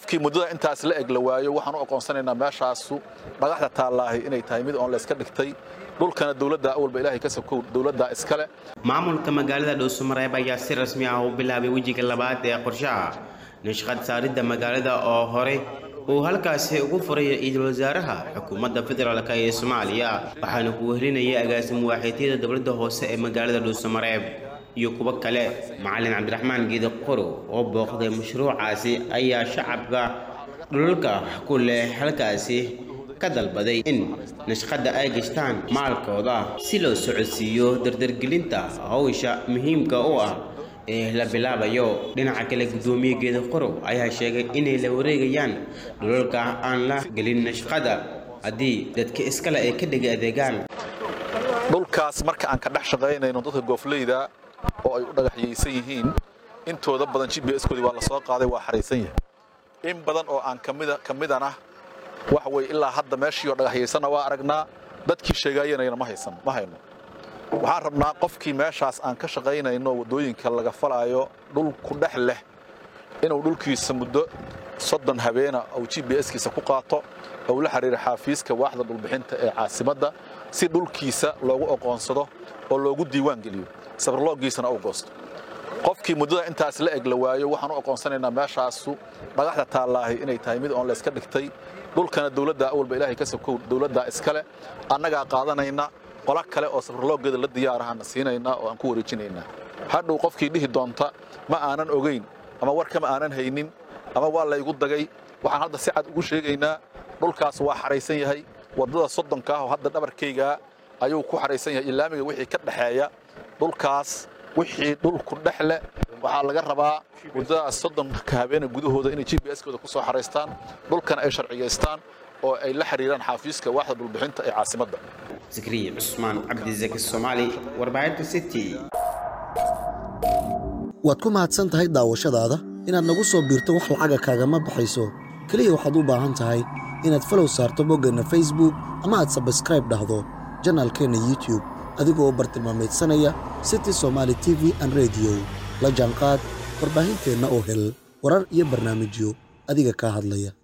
qofkii muddada intaas la eg la waayo waxaan u aqoonsanaynaa meeshaasu dhagaxda taallaahi inay tahay mid oon layska dhigtay dhulkana dowladda awalba ilaahay ka sokow dowladda iskale maamulka magaalada dhuusamareeb ayaa si rasmi ah u bilaabay wejiga labaad ee qorshaha nashqad saaridda magaalada oo hore uu halkaasi ugu furay ra-iisul wasaaraha xukuumadda federaalk ee soomaaliya waxaana ku wehlinayay agaasim waaxiidyada dowladda hoose ee magaalada dhuusamareeb iyo kuwo kale macalin cabdiraxmaan geedi qorow oo booqday mashruucaasi ayaa shacabka dhulalka ku leh halkaasi ka dalbaday in nashqadda ay gashtaan maalkooda si loo socodsiiyo dardargelinta hawsha muhiimka u ah ee la bilaabayo dhinaca kale guddoomiye geeda qorow ayaa sheegay inay la wareegayaan dhulalka aan la gelin nashqada haddii dadka iskale ay ka dhega adeegaan dhulkaas marka aan ka dhex shaqaynayno dadka goofleyda oo ay u dhagaxyaysan yihiin intooda badan g b skoodii waa la soo qaaday waa xaraysan yahay in badan oo aan ka midana waxa weye ilaa hadda meeshii oo dhagaxyaysanna waa aragnaa dadkii sheegaayanayna ma haysan ma hayno waxaan rabnaa qofkii meeshaas aan ka shaqaynayno waddooyinka laga falaayo dhul ku dhex leh inuu dhulkiisa muddo soddon habeena uu g b skiisa ku qaato ou la xiriira xaafiiska waaxda dhulbixinta ee caasimadda si dhulkiisa loogu oqoonsado oo loogu diiwaan geliyo sabarloogiisana uu goosto qofkii muddada intaas la eg la waayo waxaan u aqoonsanaynaa meeshaasu dhagaxda taallaahi inay tahay mid oon layska dhigtay dhulkana dowladda awalba ilaahay ka sokow dowladda iskale annagaa qaadanayna qola kale oo safarloogeeda la diyaarahana siinaynaa oo aan ku wareejinaynaa hadhow qofkii dhihi doonta ma aanan ogayn ama warkama aanan haynin ama waa laygu dagay waxaan hadda si cad ugu sheegaynaa dhulkaas waa xaraysan yahay waddada soddonka ah oo hadda dhabarkaygaa ayuu ku xaraysan yahay ilaamiga wixii ka dhexeeya dhulkaas wixii dhulku dhex leh waxaa laga rabaa waddadaas soddonka habeena gudahooda inay g b skooda ku soo xaraystaan dhulkana ay sharciyaystaan oo ay la xiriiraan xaafiiska waaxda dhulbixinta ee caasimadda zakariya cusmaan cabdisaki soomaali warbaahinta city waad ku mahadsan tahay daawashadaada inaad nagu soo biirto wax lacaga kaagama baxayso keliya waxaad u baahan tahay inaad falow saarto boggeenna facebook ama aad sabskraib dhahdo janaalkeenna youtub adigoo bartilmaameedsanaya city somaali t v an rediyo la jaanqaad warbaahinteenna oo hel warar iyo barnaamijyo adiga kaa hadlaya